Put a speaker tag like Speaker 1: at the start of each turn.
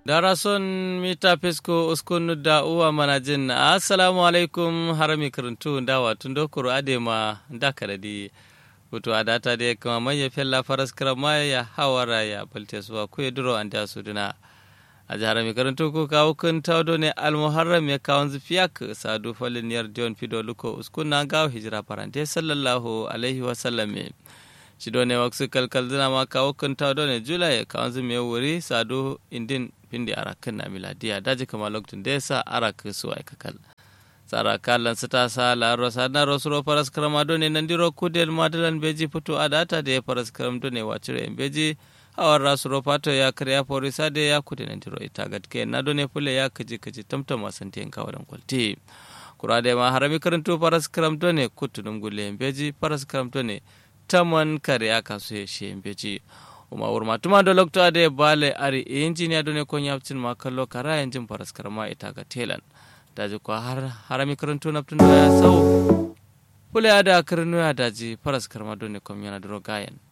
Speaker 1: darason mita pesko uskunu da uwa manajin assalamu alaikum harami karantu dawa tun dokoro adema da karadi wato a data da kama manya fella faras karama ya hawara ya balte suwa ku ya duro an da su duna a jihar mai karantu ko kawo kun taudo ne almuharram ya kawon zufiyak sadu falin yar dion fido luko uskuna gawo hijira farante sallallahu alaihi wasallam shi ne waksu kalkal zina ma kawo kun taudo ne jula ya kawon zumi ya wuri sadu indin pindi arakan na miladiya daji kama lokacin da ya sa arak su aikakal tsara kalan su ta sa laro sana rosuro faras karama done nan diro kudel madalan beji fito a data da ya faras karam done wacire en beji awar rasuro fato ya karya fori sade ya kude nan diro ita gatke na done fule ya kaji kaji tamtam wasanti en kawadan kwalti kurade ma harami karanto faras karam done kutunum gulle en beji faras karam done taman kare ya kasu ya shi en beji uma wurma tuma do lokto ade bale ari injiniya done ko nyaptin ma kallo kara enjin faras karama ita ga telan daji ko har harami karanto naptun ya sau pule ada karnu ya daji faras karma done kom yana dro gayen